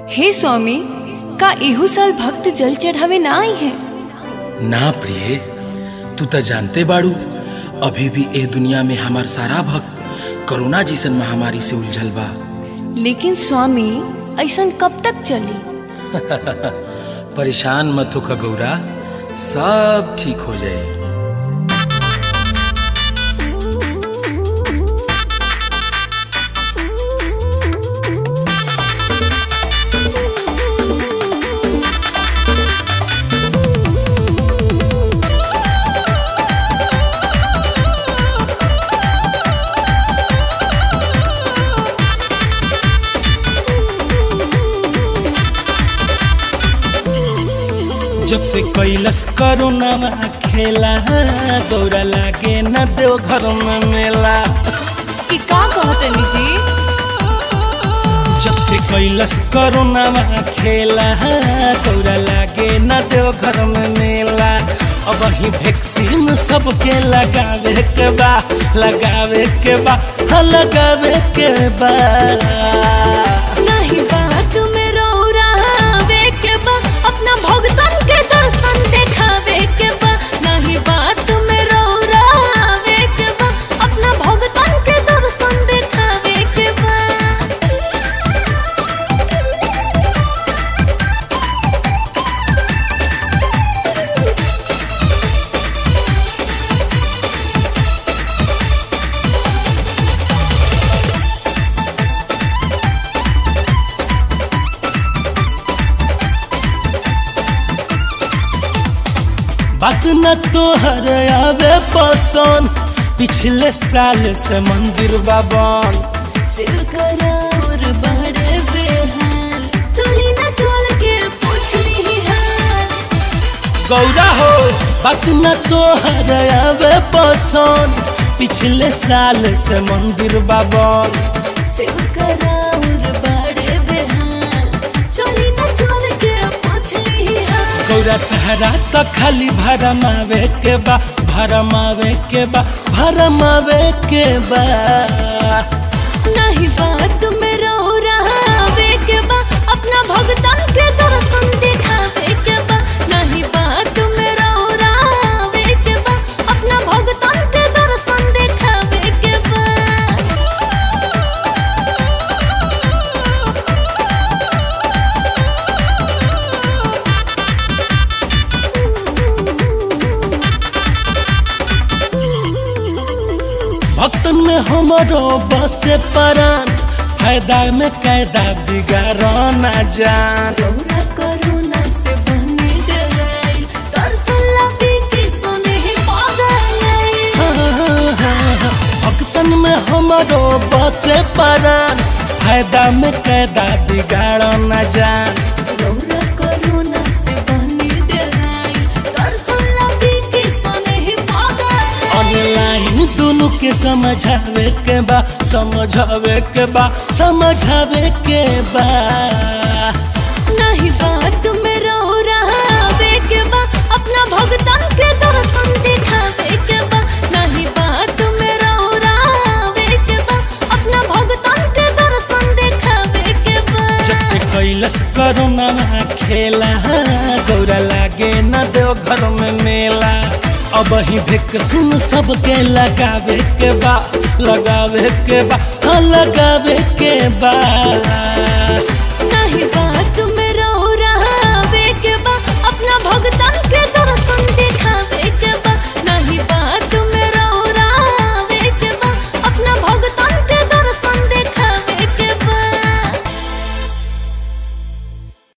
हे स्वामी का एहू साल भक्त जल चढ़ावे ना आई है ना प्रिय तू तो जानते बाड़ू अभी भी ए दुनिया में हमार सारा भक्त कोरोना जैसन महामारी से उलझल बा लेकिन स्वामी ऐसन कब तक चली परेशान मत हो खगौरा सब ठीक हो जाए जब से कैलस करोना खेला गौरा लागे न देव घर में मेला कि का कहतनी जी जब से कैलस करोना खेला गौरा लागे न देव घर में मेला अब ही वैक्सीन सबके लगावे के बा लगावे के बा हाँ लगावे के बा नहीं बात में रो रहावे के बा अपना भगतन के दर्शन देखावे के बा नहीं बात में रो रहावे के बा अपना भगतन के दर्शन देखावे के बा बात न तो हर आवे पसंद पिछले साल से मंदिर बाबन सिर करार बड़े बेहाल चली ना चल के पूछ ली हाल गौरा हो बात न तो हर आवे पसंद पिछले साल से मंदिर बाबन सिर करार बड़े बेहाल चली ना चल के पूछ ली हाल गौरा तहरा तो खाली भरमावे के बा भरमावे के बा भरमावे के बा नहीं बात में रो रहावे के बा अपना भगतन के दर्शन देखावे के बा नहीं बात में रो रहावे के बा अपना भगतन के दर्शन देखावे के बा भक्तन में हमारो बसे परान फायदा में कैदा बिगाड़ो ना जान कोरोना कोरोना से बने गए दर्शन लगे कि सोने ही पागल भक्तन में हमारो बसे परान फायदा में कैदा बिगाड़ो ना जान कोरोना कोरोना से बने गए दर्शन लगे कि सोने ही पागल ऑनलाइन दोनों के समझावे के बा समझावे के बा समझावे के बा नहीं बात में रो रहावे के बा अपना भगतन के दर्शन देखावे के बा नहीं बात में रो रहावे के बा अपना भगतन के दर्शन देखावे के बा जब से कैलस करोना खेला गौरा लागे न देव घर में मेला अब ही वैक्सीन सबके लगावे के बा लगावे के बा हाँ लगावे के बा